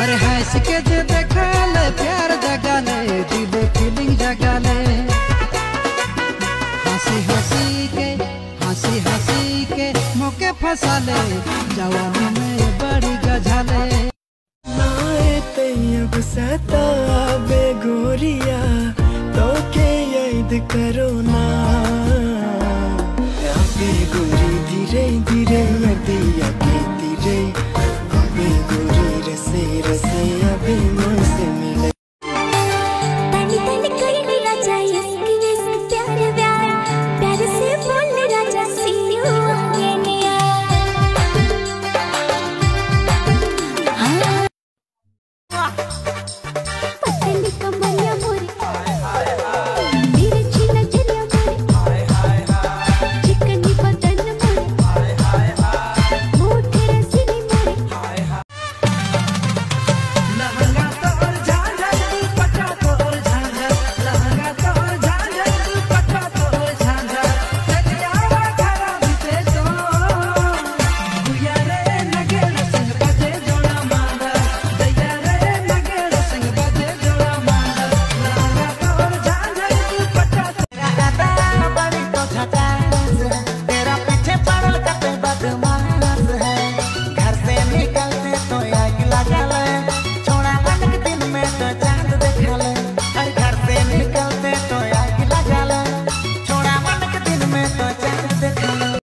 अरे हंस के जे देखा ले प्यार जगा ले दिल फीलिंग जगा ले हंसी हंसी के हंसी हंसी के मौके फंसा ले जवानी में बड़ी गझाले नाए तैयब सताबे गोरिया तो के याद करो